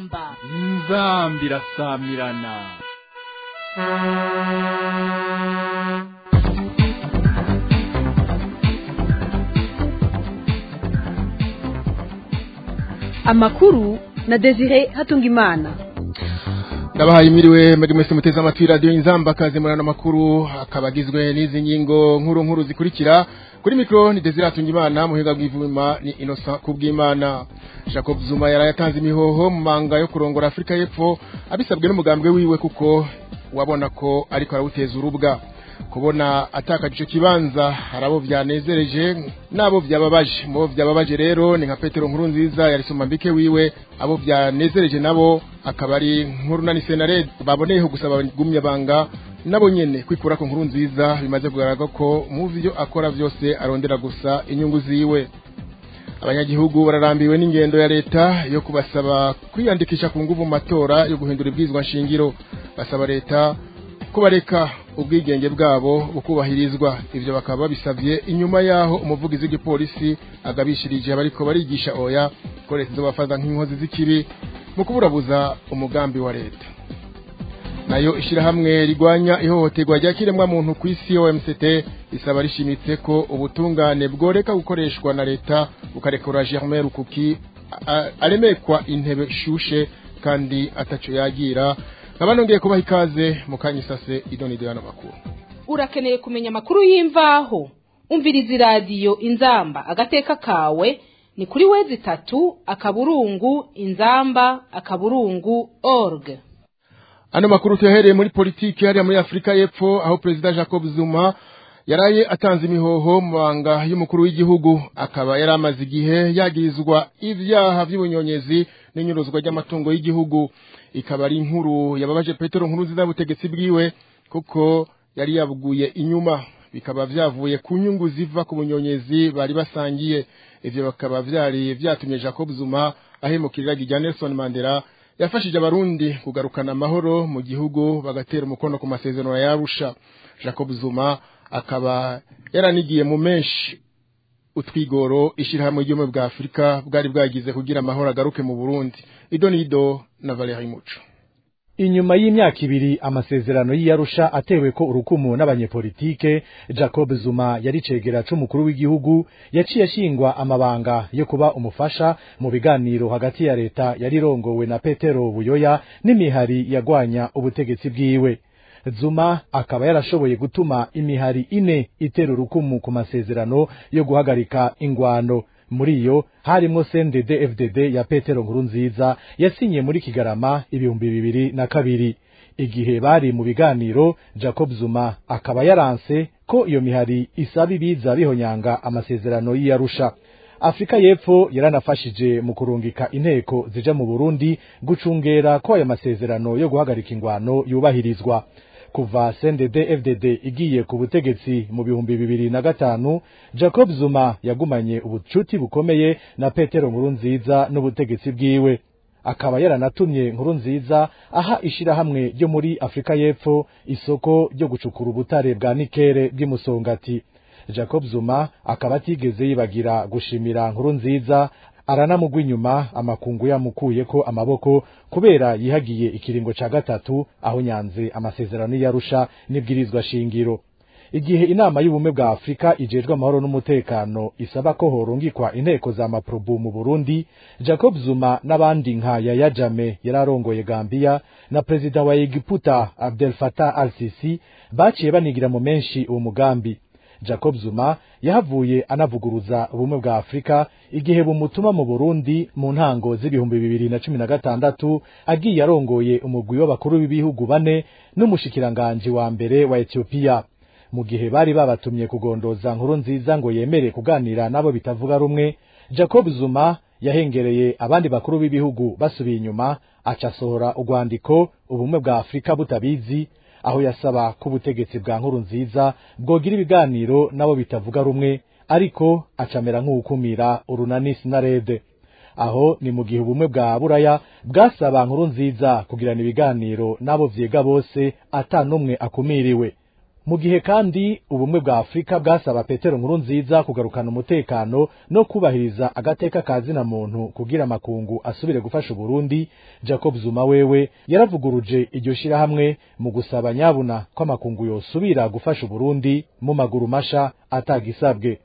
inzamba inzamba irasamirana amakuru na desire hatungimana ndabahaye imiriwe muri mwese muteze amatwi radiyo inzamba kaze murana makuru akaba agizwe n'izi ngingo nkuru nkuru zikurikira kuri mikoro ni desire hatungimana muhinga bw'ivuma ni inosa kubw'imana jacob zuma yaraye atanze imihoho mu manga yo kurongora afurika y'epfo abisabwe n'umugambwe wiwe kuko wabona ko ariko arawuteza urubwa kubona atakaje icyo kibanza hari abo byanezereje n'abo byababaje mu bo byababaje rero ni nka petero nkuru nziza yari mbike wiwe abo byanezereje nabo akaba ari nkuru na nisenare baboneyeho gusaba gumyabanga nabo nyene kwikura ku nkuru nziza bimaze kugaragara ko mu byo akora byose arondera gusa inyungu ziwe abanyagihugu bararambiwe n'ingendo ya leta yo kubasaba kwiyandikisha ku nguvu mu matora yo guhindura ibwizwa nshingiro basaba leta kubareka ubwigenge bwabo bukubahirizwa ibyo bakaba babisabye inyuma yaho umuvugizi w'igipolisi agabishirije abariko barigisha oya ko leta izobafata nk'inkozi z'ikibi mu kuburabuza umugambi wa leta nayo ishyirahamwe rigwanya ihohoterwa rya kiremwamuntu ku isi OMCT isaba rishimitse ko ubutungane bworeka gukoreshwa na leta bukarekura Germain Rukuki aremekwa intebe shushe kandi ataco yagira nkaba nongeye kubaha ikaze mu kanyisase idonido y'ano makuru urakeneye kumenya amakuru y'imvaho umviriza iradiyo inzamba agateka kawe ni kuri wezi itatu akaburungu inzamba akaburungu org ano makuru tuyahereye muri politiki hariya muri afurika y'epfo aho perezida jacob zuma yaraye atanze imihoho mu banga y'umukuru w'igihugu akaba yari amaze igihe yagirizwa ibyaha by'ubunyonyezi n'inyuruzwa ry'amatungo y'igihugu ikaba ari inkuru yababaje petero nkuru nziza y'ubutegetsi bwiwe kuko yari yabuguye inyuma bikaba byavuye ku nyungu ziva ku bunyonyezi bari basangiye ivyo bakaba vyari vyatumye jacob zuma ahemukirira rya nelson mandela yafashije abarundi kugarukana amahoro mu gihugu bagatera umukono ku masezerano ya Arusha Jacob Zuma akaba yaranigiye mu menshi utwigoro ishirahamwe ry'umwe bwa Afrika bwari bwagize kugira amahoro agaruke mu Burundi idonido na Valerie Muco inyuma y'imyaka ibiri amasezerano y'iyarusha atewe ko urukumu n'abanyepolitike jacob zuma yari cegera c'umukuru w'igihugu yaciye ashingwa amabanga yo kuba umufasha mu biganiro hagati ya leta yari irongowe na petero buyoya n'imihari yagwanya ubutegetsi bwiwe zuma akaba yarashoboye gutuma imihari ine itera urukumu ku masezerano yo guhagarika ingwano muri iyo harimwo CNDD FDD ya Petero Nkurunziza yasinye muri Kigarama ibihumbi bibiri na kabiri igihe bari mu biganiro Jacob Zuma akaba yaranse ko iyo mihari isaba ibiza bihonyanga amasezerano y'Arusha Afrika y'Epfo yaranafashije mu kurungika inteko zija mu Burundi gucungera ko ayo masezerano yo guhagarika ingwano yubahirizwa kuva CNDD FDD igiye ku butegetsi mu bihumbi bibiri na gatanu Jacob Zuma yagumanye ubucuti bukomeye na Petero Nkurunziza n'ubutegetsi bwiwe akaba yaranatumye Nkurunziza aha ishirahamwe ryo muri Afrika y'Epfo isoko ryo gucukura ubutare bwa nikere bw'imusongati Jacob Zuma akaba atigeze yibagira gushimira Nkurunziza aranamugwa inyuma amakungu yamukuye ko amaboko kubera yihagiye ikiringo ca gatatu aho nyanze amasezerano y'arusha n'ibwirizwa shingiro igihe inama y'ubumwe bwa Afrika ijejwe amahoro n'umutekano isaba ko horungikwa inteko za maprobu mu Burundi Jacob Zuma n'abandi nka Yaya Jame yararongoye Gambia na perezida wa Egiputa Abdel Fattah al-Sisi baciye banigira mu menshi uwo mugambi Jacob Zuma yahavuye anavuguruza ubumwe bwa Afrika igihe bumutuma mu Burundi mu ntango z'ibihumbi bibiri na cumi na gatandatu agiye arongoye umugwi w'abakuru b'ibihugu bane n'umushikiranganji wa mbere wa Ethiopia mu gihe bari babatumye kugondoza nkuru nziza ngo yemere kuganira nabo bitavuga rumwe Jacob Zuma yahengereye abandi bakuru b'ibihugu basubiye inyuma aca asohora urwandiko ubumwe bwa Afrika butabizi aho yasaba ko ubutegetsi bwa nkuru nziza bwogira ibiganiro nabo bitavuga rumwe ariko acamera nk'uwukumira urunani sinarede aho ni mu gihe ubumwe bwa buraya bwasaba nkuru nziza kugirana ibiganiro n'abo vyega bose ata n'umwe akumiriwe mu gihe kandi ubumwe bwa afurika bwasaba petero nkuru nziza kugarukana umutekano no kubahiriza agateka ka zina muntu kugira amakungu asubire gufasha uburundi jacob zuma wewe yaravuguruje iryo shirahamwe mu gusaba nyabuna ko amakungu yosubira gufasha uburundi mu maguru masha atagisabwe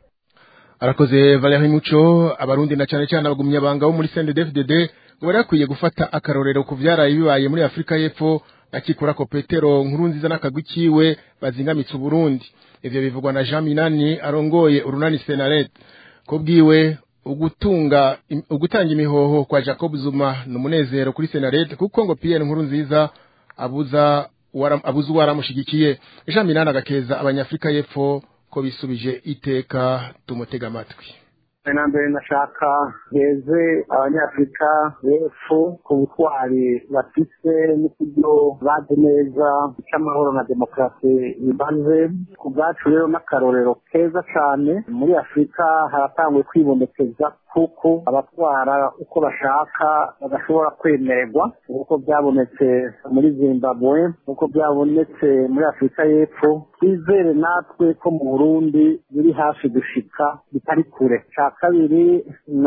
arakoze Valerie Muco abarundi na cyane cyane abagumyabanga bo muri CNDD-FDD ngo barakwiye gufata akarorero ku vyaraye bibaye muri Afrika y'Epfo nakikura ko Petero nkuru nziza n'akagwi kiwe bazingamitse Burundi ivyo bivugwa na Jean Minani arongoye urunani Senaret ko bwiwe ugutunga im- ugutanga imihoho kwa Jacob Zuma numunezero kuri Senaret kuko ngo Pierre nkuru nziza abuza uwara- abuza uwaramushigikiye Jean Minani agakeza abanyafrika y'Epfo ko bisubije iteka tumutega amatwi na mbere nashaka heze abanyafurika b'epfo ku butwari bafise n'uburyo bazi neza icyo amahoro na demokarasi bimaze ku bwacu rero n'akarorero keza cyane muri afurika haratangwe kwibonekeza kuko abatwara uko bashaka badashobora kwemererwa nk'uko byabonetse muri zimbabwe nk'uko byabonetse muri afurika y'epfo twizere natwe ko mu burundi biri hafi gushika bitari kure cya kabiri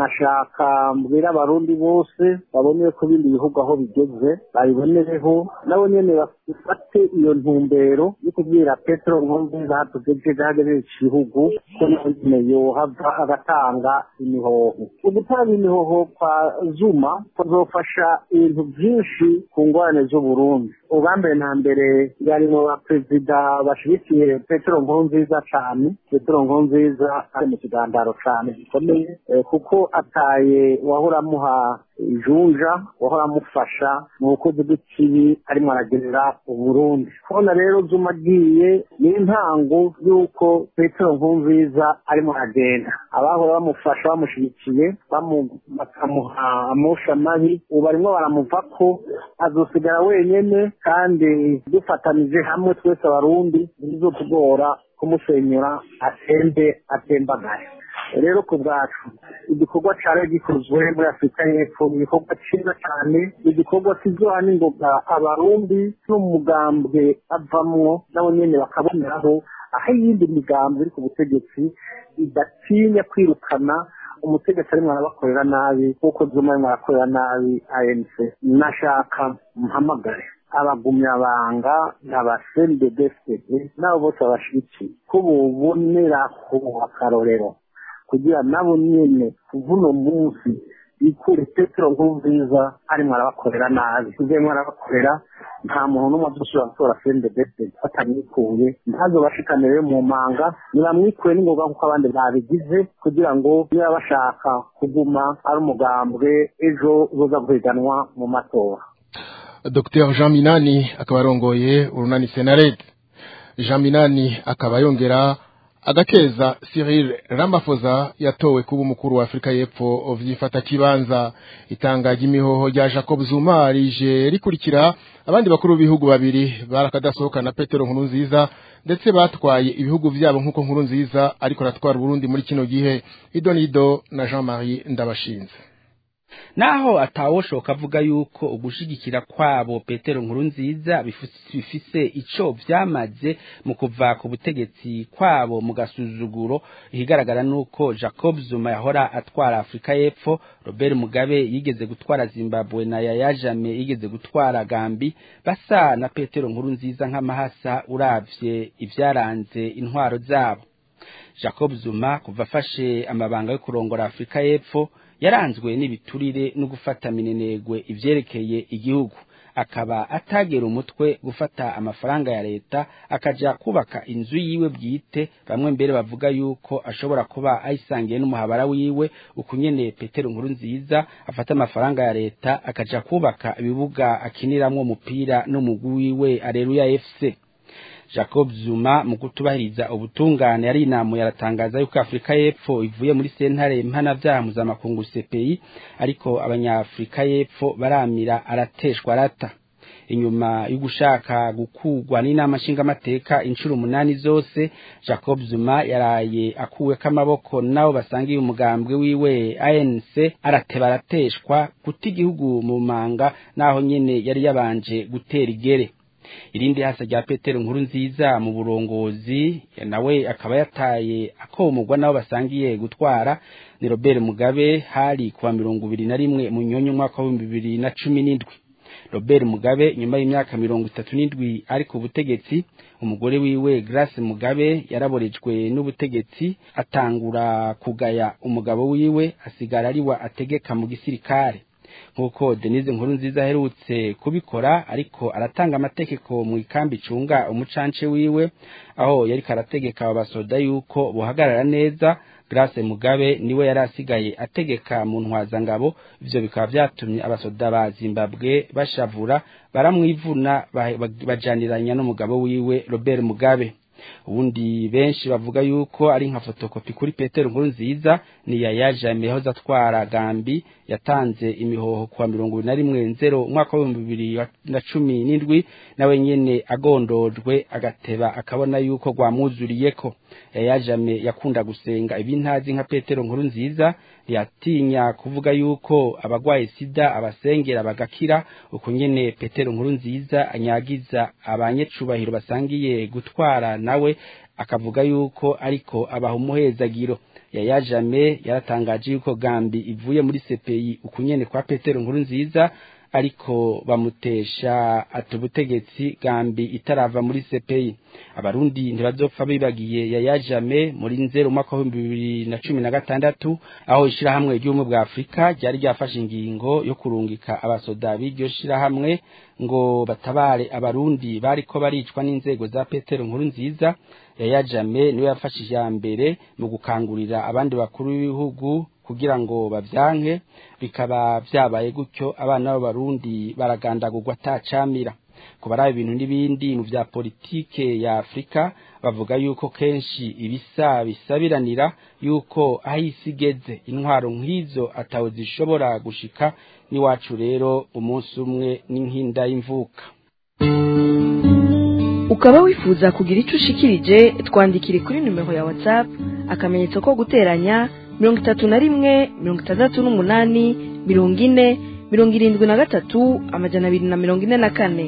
nashaka mbwira abarundi bose baboneye ko ibindi bihugu aho bigeze babibonereho nabo nyene bafate iyo ntumbero yo kubwira petero nkurunziza hatugejeje hagejeje igihugu ko nawe nyene yohava agatanga imihoho ugutanga imihoho kwa zuma kuzofasha ibintu byinshi ku ngorane z'uburundi ubwa mbere na mbere yari mu baperezida bashyigikiye petero nkurunziza cyane petero nkurunziza ari mu kigandaro cyane gikomeye eh, kuko ataye wahora amuha ijunja wahora amufasha mu bukozi bw'ikibi arimo aragenera uburundi kubona rero zuma agiye ni intango y'uko petero nkurunziza arimo aragenda abahora bamufasha bamushyigikiye bamu- bakamuha amusha mabi ubu barimo baramuva ko azosigara wenyine kandi dufatanije hamwe twese abarundi ntibizotugora kumusenyura atembe atembagare rero ku bwacu igikorwa cyari gikozwe muri afurika y'epfo ni igikorwa cyiza cyane ni igikorwa kizoha n'ingoga abarundi n'umugambwe avamwo nabo nyene bakaboneraho aho iyindi migambo iri ku butegetsi idatinya kwirukana umutegetsi arimo arabakorera nabi kuko zuma arimo arakorera nabi anc nashaka mpamagare abagumyabanga n'abasendedefede nabo bose babashigikiye ko buboneraho akarorero kugira nabo nyene kuvuno munsi bikure petero nkurunziza arimo arabakorera nabi kuzemwo arabakorera nta muntu n'umwe azosubira gutora sendedefede batamwikuye ntazo bashikanire mu manga ntibamwikuye n'ingoga kuko abandi babigize kugira ngo niba bashaka kuguma ari umugambwe ejo uzoza guhiganwa mu matora Dr Jean Minani akaba arongoye urunani Senared Jean Minani akaba yongera agakeza Cyril Ramaphosa yatowe kuba umukuru wa Afrika y'Epfo vyifata kibanza itangaje imihoho rya Jacob Zuma rije rikurikira abandi bakuru b'ibihugu babiri barakadasohoka na Petero Nkurunziza ndetse batwaye ibihugu vyabo nkuko Nkurunziza ariko aratwara Burundi muri kino gihe Idonido na Jean-Marie Ndabashinze naho atawoshoka avuga yuko ugushigikira kwabo petero nkuru nziza bifise ico vyamaze mu kuva ku butegetsi kwabo mu gasuzuguro ikigaragara nuko jacob zuma yahora atwara afurika y'epfo robert mugabe yigeze gutwara zimbabwe na yaya jame yigeze gutwara gambi basa na petero nkuru nziza nk'amahasa uravye ivyaranze intwaro zabo jacob zuma kuva afashe amabanga yo kurongora afurika y'epfo yaranzwe n'ibiturire no gufata minenegwe ivyerekeye igihugu akaba atagera umutwe gufata amafaranga ya leta akaja kubaka inzu yiwe bwite bamwe mbere bavuga yuko ashobora kuba ayisangiye n'umuhabara wiwe ukunyene petero nkuru nziza afata amafaranga ya leta akaja kubaka ibibuga akiniramwo umupira n'umugwi wiwe areruya fc jacob zuma mu kutubahiriza ubutungane yari inama yaratangaza yuko afurika y'epfo ivuye muri sentare mpanavyaha mpuzamakungu cpi ariko abanyafurika y'epfo baramira arateshwa arata inyuma yo gushaka gukugwa n'inama nshingamateka inshuro umunani zose jacob zuma yaraye akuweko amaboko nabo basangiye umugambwe wiwe anc arateba arateshwa guta igihugu mu manga naho nyene yari yabanje gutera igere irindi hasa rya petero nkuru nziza mu burongozi nawe akaba yataye akomugwa nabo basangiye gutwara ni robert mugabe hari kuwa mirongo ibiri na rimwe mu nyonyo umwaka w'ibihumbi bibiri na cumi n'indwi robert mugabe nyuma y'imyaka mirongo itatu n'indwi ari ku butegetsi umugore wiwe grace mugabe yaraborejwe n'ubutegetsi atangura kugaya umugabo wiwe asigara ariwe ategeka mu gisirikare nk'uko denise nkuru nziza aherutse kubikora ariko aratanga amategeko mu ikambi icunga umucance wiwe aho yariko arategeka aba basoda yuko buhagarara neza grace mugabe niwe yari asigaye ategeka mu ntwazangabo ivyo bikaba vyatumye abasoda ba zimbabwe bashavura baramwivuna bajaniranya n'umugabo wiwe robert mugabe ubundi benshi bavuga yuko ari nka fotokopi kuri petero nkuru nziza ni yaya jame yahoze atwara gambi yatanze imihoho kuwa mirongo ibiri na rimwe nzero umwaka w'ibihumbi bibiri na cumi n'indwi nawe nyene agondojwe agateba akabona yuko rwamwuzuriyeko yaya jame yakunda gusenga ibintazi nka petero nkuru nziza yatinya kuvuga yuko abagwaye sida abasengera bagakira uko nyene petero nkuru nziza anyagiza abanyecubahiro basangiye gutwara nawe akavuga yuko ariko abaha umuhezagiro yaya jame yaratangaje yuko gambi ivuye muri CPI ukunyene kwa petero nkuru nziza ariko bamutesha ati ubutegetsi gambi itarava muri CPI abarundi ntibazopfa bibagiye yaya jame muri nzero umwaka wa bibiri na cumi na gatandatu aho ishirahamwe ry'ubumwe bwa afurika ryari ryafashe ingingo yo kurungika abasoda b'iryo shirahamwe ngo batabare abarundi bariko baricwa n'inzego za petero nkuru nziza yaya jame niwe yafashe ijambere mu gukangurira abandi bakuru b'ibihugu kugira ngo bavyanke bikaba vyabaye gutyo abana b'abarundi baragandagurwa atacamira kubara ibintu n'ibindi mu vya politike ya Afrika bavuga yuko kenshi ibisa bisabiranira yuko aho isi igeze intwaro nk'izo atawe zishobora gushika n'iwacu rero umunsi umwe n'inkinda y'imvuka ukaba wifuza kugira icyo ushikirije twandikire kuri nimero ya whatsapp akamenyetso ko guteranya mirongo itatu na rimwe mirongo itandatu n'umunani mirongo ine mirongo irindwi na gatatu amajana abiri na mirongo ine na kane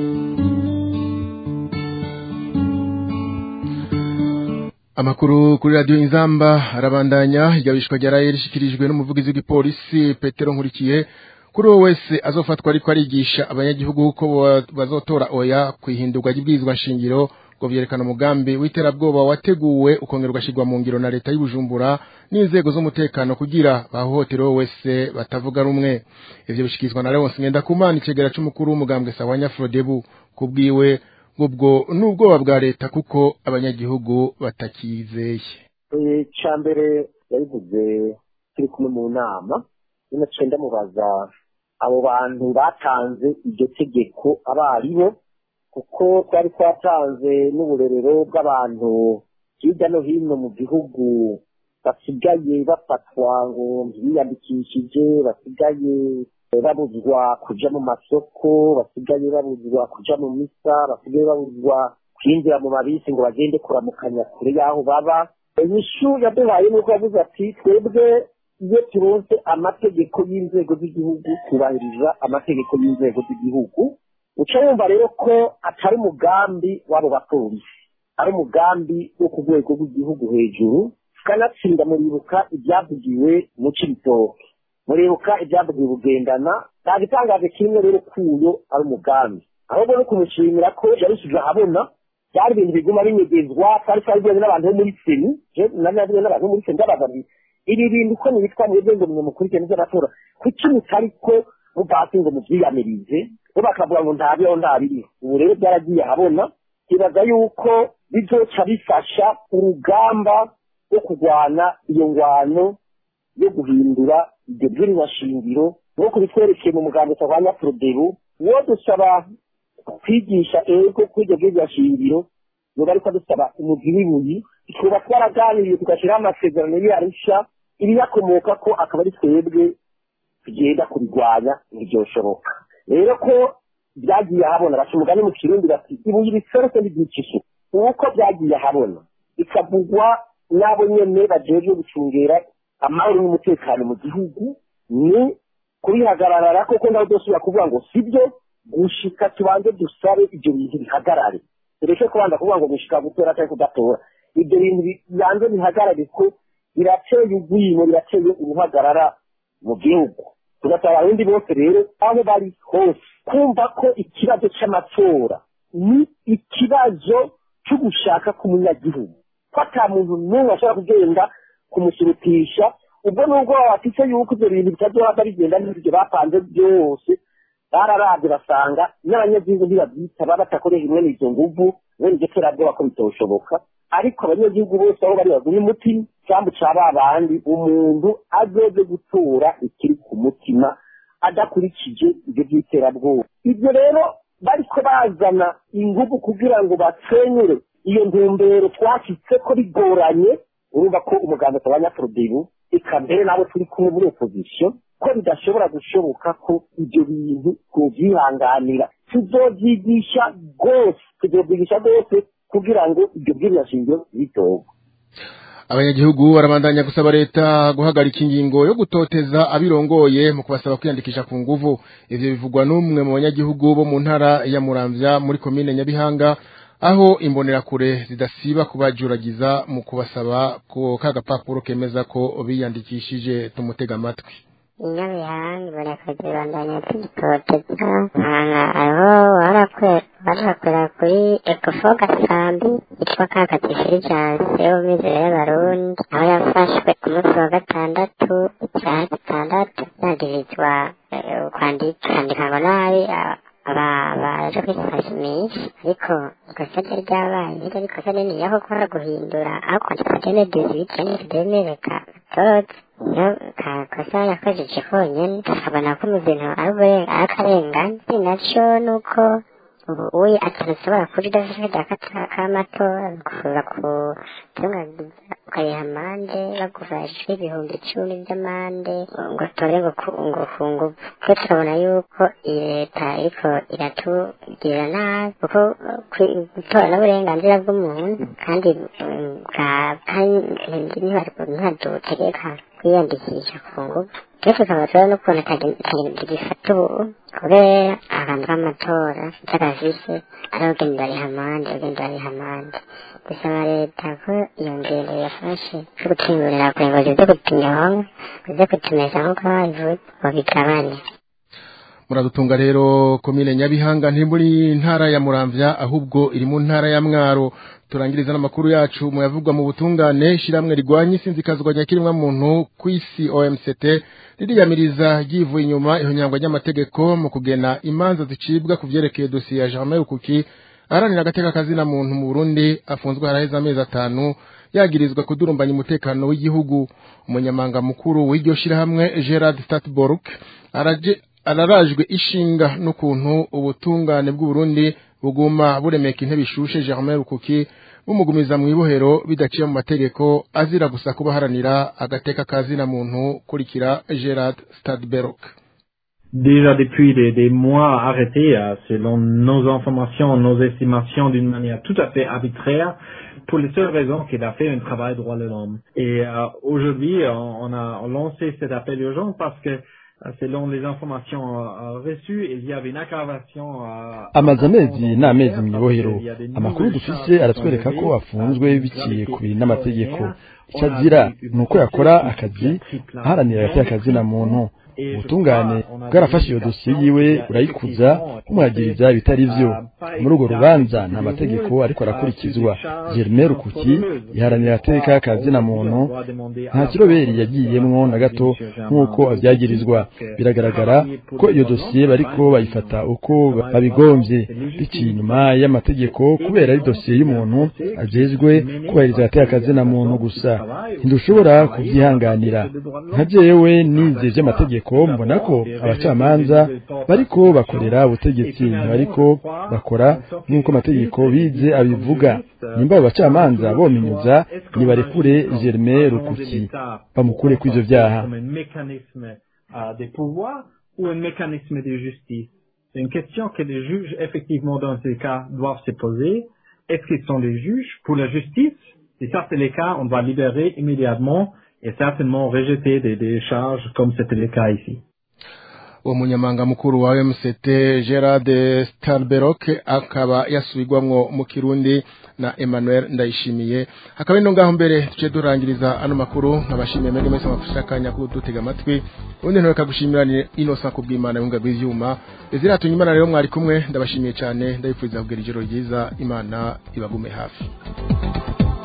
amakuru kuri radiyo inzamba arabandanya igabishwa ryaraye rishikirijwe n'umuvugizi w'igipolisi petero nkurikiye kuri uwo wese azofatwa ariko arigisha abanyagihugu ko bazotora oya ku ihindurwa ry'ibwirizwa nshingiro ngo byerekana umugambi w'iterabwoba wateguwe ukongera ugashyirwa mu ngiro na leta y'ubujumbura n'inzego z'umutekano kugira bahohotere uwo wese batavuga rumwe ivyo bishikirizwa na Leonce Ngendakumana icegera c'umukuru w'umugambwe Sawanya Frodebu kubwiwe ubwo n'ubwoba bwa leta kuko abanyagihugu batakizeye icya mbere yabivuze turi kumwe mu nama ninaciye ndamubaza abo bantu batanze iryo tegeko abo ari bo kuko twari twatanze n'uburerero bw'abantu hirya no hino mu gihugu basigaye bafatwa ngo ntibiyandikishije basigaye babuzwa kuja mu masoko basigaye babuzwa kuja mu misa basigaye babuzwa kwinjira mu mabisi ngo bagende kuramukanya kure y'aho baba inyishu yaduhaye nuko yavuze ati twebwe iyo turonse amategeko y'inzego z'igihugu twubahiriza amategeko y'inzego z'igihugu uca wumva rero ko atari umugambi w'abo bapolisi ari umugambi wo ku rwego rw'igihugu hejuru tukanatsinda muribuka ibyavugiwe mu cibitoke muribuka ibyavugiwe bugendana nta gitangaje kimwe rero kuyo ari umugambi ahubwo no kumushimira ko yabishyize ahabona byari ibintu biguma binyegezwa twari twabibonye n'abantu bo muri seni nari nabibonye n'abantu bo muri seni ndabaza ibi bintu ko nibitwa mwebwe ngo mwe mukurikirane iby'amatora kuki mutari ko muvasi ngo muvyiyamirize bo bakavuga ngo ntabiho ntabiriho ubu rero byaragiye ahabona kibaza yuko bizoca bifasha urugamba rwo kurwana iyo ngwano yo guhindura iryo bwirizwa shingiro nk'uko bitwerekeye mu mugambi tavanya prodebu wo dusaba kwigisha ego kuri iryo bwirizwa shingiro yoba ariko dusaba umuzi w'ibuyi tuba twaraganiriye tugashyiraho amasezerano y'arusha ibiyakomoka ko akaba ari twebwe tugenda kubirwanya ntibyoshoboka rero ko byagiye ahabona baca umugani mu kirundi bati ibuye ibiserose ntigica isuku uko byagiye ahabona bikavugwa n'abo nyene bajejwe gucungera amahoro n'umutekano mu gihugu ni kubihagararara koko ndaho dosubira kuvuga ngo sibyo gushika tubanze dusabe ibyo bintu bihagarare tureke kubanza kuvuga ngo gushika gutora cyangwa kudatora ibyo bintu bibanze bihagarare ko birateye ubwimo birateye uruhagarara mu gihugu tugasaba abarundi bose rero aho bari hose kumva ko ikibazo cy'amatora ni ikibazo cyo gushaka k'umunyagihugu ko ata muntu n'umwe ashobora kugenda kumusurutisha ubwo nubwo bafite yuko ibyo bintu bitazohava bigenda n'ibyo bapanze byose bararabye basanga n'abanyagihugu ntibabyitaba batakoresha imwe n'izo nguvu bene iryo terabwoba ko bitoshoboka ariko abanyagihugu bose aho bari baguye umutima cyangwa cya ba bandi umuntu azoze gutura ikiri ku mutima adakurikije ibyo by'iterabwoba ibyo rero bariko bazana ingufu kugira ngo basenyure iyo ntumbero twashyitse ko bigoranye urumva ko umuganga atabanya porodebu eka mbere nabo turi kumwe muri opozisiyo ko bidashobora gushoboka ko ibyo bintu tubyihanganira tuzobyigisha rwose tuzobyigisha rwose kugira ngo ibyo bwiriyashingiro bitorwe abanyagihugu barabandanya gusaba leta guhagarika ingingo yo gutoteza abirongoye mu kubasaba kwiyandikisha ku nguvu ivyo bivugwa n'umwe mu banyagihugu bo mu ntara ya muramvya muri komine nyabihanga aho imbonerakure zidasiba kubajuragiza mu kubasaba ko kagapapuro kemeza ko biyandikishije tumutega amatwi inyabihanga barakazibandanya tugitoteza aho barakorera kuri ekofo gasambi yitwa kakatishirijanse wo mizero y'abarundi aho yafashwe ku munsi wa gatandatu icyaha gitandatu yagirizwa kwandika ngo nabi baje kwifashisha ariko ikosa ryari ryabaye niryo ari ikosa rinini aho kubara guhindura aho kwandika dene dezibiti ntidemereka torotse iyo kakosa yakojeje konyene akabona ko mu bintu ari akarengane naco nuko ubu uye atashobora kurya agakata k'amatora bikuza kutunganiriza ukariha amande bagufashije ibihumbi icumi by'amande ngo tore ngo ngo ku nguvu twe turabona yuko iyi leta iriko iratugirira nabi kuko gutora n'uburenganzira bw'umuntu kandi ntibadutegeka kwiyandikisha ku nguvu twe tukaba tubona n'ukuntu tugifata ubu kubera ahantu h'amatora utagafise ari ugenda bariha amande ugenda bariha amande dusaba leta ko iyo ngendo yafashe yo gutimburira ku ngozi zo kutunyonga kuze kutumeza nk'uko babivuze ngo bigabane muradutunga rero komine nyabihanga ntiburi ntara ya muramvya ahubwo iri mu ntara ya mwaro turangiriza n'amakuru yacu mu yavugwa mu butungane shiramwe rigwanye isinzikazwa rya kirimwa muntu kw'isi OMCT ririyamiriza ryivuye inyuma ihonyangwa ry'amategeko mu kugena imanza zicibwa ku vyerekeye dosiye ya Germain Rukuki aharanira agateka kazina muntu mu Burundi afunzwe haraheze amezi atanu yagirizwa kudurumbanya umutekano w'igihugu umunyamanga mukuru w'iryo shirahamwe Gerard Statborg araje ararajwe ishinga n'ukuntu ubutungane bw'uburundi buguma buremeka intebe ishushe Germain Rukuki bumugumiza mu ibohero bidaciye mu mategeko azira gusa kubaharanira agateka kazina muntu kurikira Gerard Stadberg déjà depuis des, des mois arrêtés, euh, selon nos informations, nos estimations, d'une manière tout à fait arbitraire, pour les seules raisons qu'il a fait un travail droit de l'homme. Et euh, aujourd'hui, on, on a lancé cet appel urgent parce que selon les informations uh, reçues il y avait une aggravation uh, amaze amezi n'amezi mu ibohero amakuru dufise aratwereka ko afunzwe biciye ku bintu n'amategeko icyo azira ni uko yakora akazi aharanira agati akazina muntu ubutungane bwarafashe iyo dosiye yiwe urayikuza kumwagiriza ibitari byo muri urwo rubanza nta mategeko ariko arakurikizwa Germain Rukuki iharanira ateka akazina muntu nta kiroberi yagiyemwo na gato nk'uko avyagirizwa biragaragara ko iyo dosiye bariko bayifata uko babigombye biciye inyuma y'amategeko kubera ari dosiye y'umuntu ajejwe kubahiriza agateka akazina muntu gusa ntidushobora kubyihanganira nka jewe nize vy'amategeko mbona ko abacamanza bariko bakorera ubutegetsi bariko bakora nk'uko amategeko bize abivuga nimba abo bacamanza bominyuza nibarekure Germain Rukuki bamukure kw'ivyo vyaha ou un mécanisme de justice. C'est une question que les juges, effectivement, dans ces cas, doivent se poser. Est-ce qu'ils sont des juges pour la justice Si ça c'est le cas, on va libérer immédiatement et certainement rejeter des, des charges comme c'était le cas ici. uwo munyamanga mukuru wa MCT Gerard Starberok akaba yasubirwamwo mu Kirundi na Emmanuel Ndayishimiye akaba ino ngaho mbere tuce durangiriza ano makuru nkabashimiye mwebwe mwese mwafashe akanya kudutega amatwi ubundi ntoreka gushimira ni Innocent kubw'Imana yunga bw'ivyuma Desire Imana rero mwari kumwe ndabashimiye cyane ndabipfuriza kugira ijoro ryiza Imana ibagume hafi